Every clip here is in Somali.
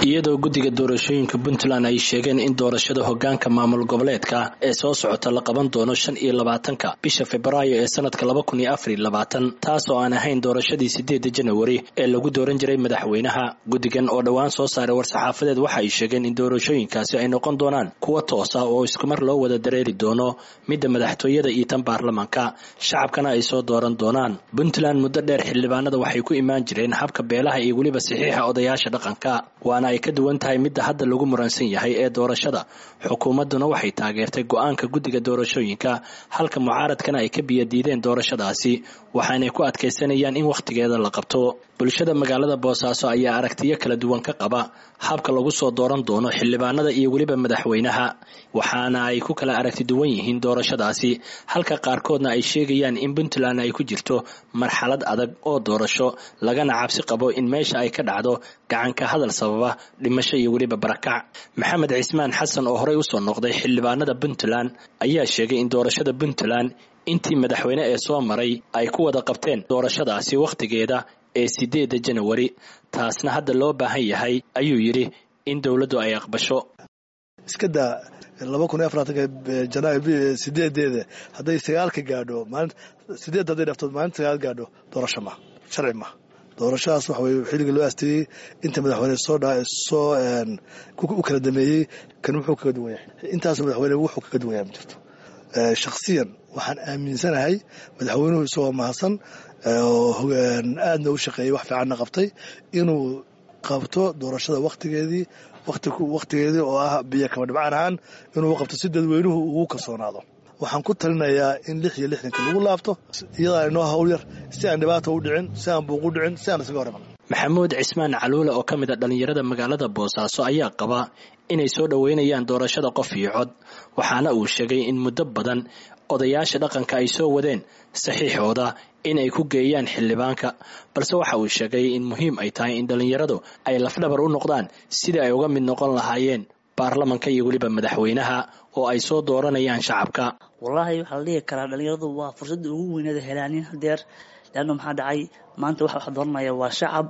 iyadoo guddiga doorashooyinka puntland ay sheegeen in doorashada hogaanka maamul goboleedka ee soo socota la qaban doono shan iyo labaatanka bisha februaayo ee sanadka laba kun iyo afar iyo labaatan taas oo aan ahayn doorashadii sideeda janawari ee lagu dooran jiray madaxweynaha guddigan oo dhowaan soo saaray war-saxaafadeed waxa ay sheegeen in doorashooyinkaasi ay noqon doonaan kuwa toosa oo iskumar loo wada dareeri doono midda madaxtooyada iyo tan baarlamaanka shacabkana ay soo dooran doonaan puntland muddo dheer xildhibaanada waxay ku imaan jireen habka beelaha iyo weliba saxiixa odayaasha dhaqanka waana ay ka duwan tahay midda hadda lagu muransan yahay ee doorashada xukuumadduna waxay taageertay go-aanka guddiga doorashooyinka halka mucaaradkana ay ka biyadiideen doorashadaasi waxaanay ku adkaysanayaan in wakhtigeeda la qabto bulshada magaalada boosaaso ayaa aragtiyo kala duwan ka qaba habka lagu soo dooran doono xildhibaanada iyo weliba madaxweynaha waxaana ay ku kala aragti duwan yihiin doorashadaasi halka qaarkoodna ay sheegayaan in puntland ay ku jirto marxalad adag oo doorasho lagana cabsi qabo in meesha ay ka dhacdo gacanka hadal sababa dhimasho iyo weliba barakac maxamed cismaan xasan oo horey usoo noqday xildhibaanada puntland ayaa sheegay in doorashada puntland intii madaxweyne ee soo maray ay ku wada qabteen doorashadaasi wakhtigeeda ee sideeda janawari taasna hadda loo baahan yahay ayuu yidhi in dowladdu ay aqbasho iska daa laba kun iyo afartanka janaayo sideedeeda hadday sagaalka gaadho maalin sideedda hadday dhafto maalinta sagaal gaadho doorasho ma sharci ma doorashadaas waxa weye xilliga loo aasteeyey inta madaxweyne soo dha soo u kala dameeyey kan wuxuu kaga duwan yahay intaas madaxweyne wuxuu kaga duwan yahay ma jirto shakhsiyan waxaan aaminsanahay madaxweynuhu isagoo mahadsan aadna u shaqeeyey wax fiicanna qabtay inuu qabto doorashada wakhtigeedii wakhtigeedii oo ah biyo kaba dhibcaan ahaan inuu qabto si dadweynuhu ugu kalsoonaado waxaan ku talinayaa in lix iyo lixdanka lagu laabto iyadaa inoo hawl yar si aan dhibaata u dhicin si aan buuq u dhicin si aan isaga hor iman maxamuud cismaan caluule oo ka mid a dhallinyarada magaalada boosaaso ayaa qaba inay soo dhoweynayaan doorashada qof iyo cod waxaana uu sheegay in muddo badan odayaasha dhaqanka ay soo wadeen saxiixooda in ay ku geeyaan xildhibaanka balse waxa uu sheegay in muhiim ay tahay in dhallinyaradu ay lafdhabar u noqdaan sidii ay uga mid noqon lahaayeen baarlamanka iyo weliba madaxweynaha oo ay soo dooranayaan shacabka wallaahi waxaa la dhihi karaa dhallinyaradu waa fursadda ugu weyneeda helaanin hadeer leanna maxaa dhacay maanta waxa wax dooranaya waa shacab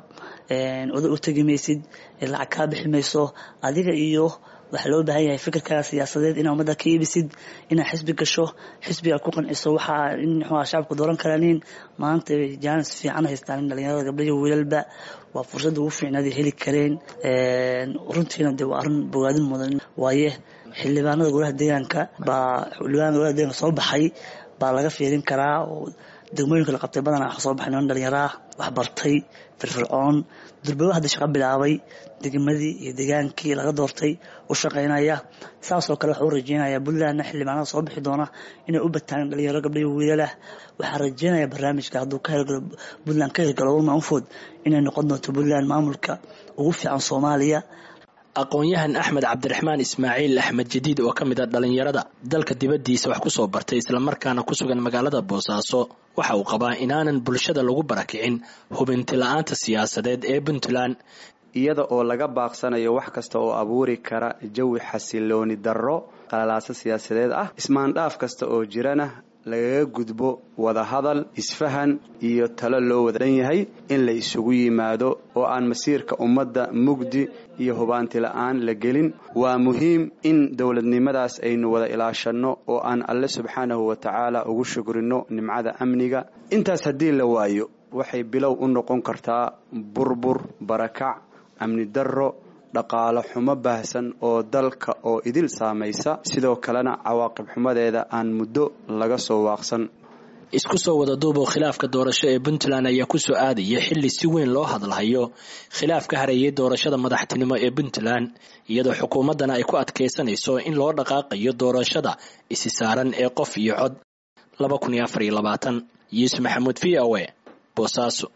oda u tegi maysid lacag kaa bixi mayso adiga iyo waxaa loo baahan yahay fikirkaaga siyaasadeed inaa ummadda ka iibisid inaad xisbi gasho xisbiga ku qanciso waxaa in mxua shacabka dooran karaanin maanta jaanis fiican haystaan in dhalinyarada gabdhayo wiilalba waa fursada ugu fiicnaad heli kareen runtiina de waa arrin bogaadin mudan waaye xildhibaanada golaha deegaanka baa xildhibaanada golaha deegaanka soo baxay baa laga fiirin karaa oo degmooyinka la qabtay badanaa waxa soo baxay niman dhalinyaraa wax bartay firfircoon durbaba hadda shaqo bilaabay degmadii iyo degaankii laga doortay u shaqaynaya saasoo kale waxaa u rajeynaya puntlandna xildhibaanada soo bixi doona inay u bataan dhalinyaro gabdhayo wiilalah waxaa rajeynaya barnaamijka hadduu ka hirgalo puntland ka hirgalo walma unfood inay noqon doonto puntland maamulka ugu fiican soomaaliya aqoon-yahan axmed cabdiraxmaan ismaaciil axmed jadiid oo ka mid a dhallinyarada dalka dibaddiisa wax ku soo bartay islamarkaana ku sugan magaalada boosaaso waxa uu qabaa inaanan bulshada lagu barakicin hubinti la-aanta siyaasadeed ee puntland iyada oo laga baaqsanayo wax kasta oo abuuri kara jawi xasilooni darro qalalaaso siyaasadeed ah ismaandhaaf kasta oo jirana lagaga gudbo wadahadal isfahan iyo talo loo wadadan yahay in la isugu yimaado oo aan masiirka ummadda mugdi iyo hubaanti la-aan la gelin waa muhiim in dowladnimadaas aynu wada ilaashanno oo aan alle subxaanahu wa tacaala ugu shugrino nimcada amniga intaas haddii la waayo waxay bilow u noqon kartaa burbur barakac amni darro dhaqaalo xumo baahsan oo dalka oo idil saamaysa sidoo kalena cawaaqib xumadeeda aan muddo laga soo waaqsan isku soo wada duuboo khilaafka doorasho ee puntland ayaa ku soo aadaya xilli si weyn loo hadalhayo khilaaf ka hareeyay doorashada madaxtinimo ee puntland iyadoo xukuumaddana ay ku adkaysanayso in loo dhaqaaqayo doorashada isi saaran ee qof iyo cod yuusuf maxamuud v o e boosaaso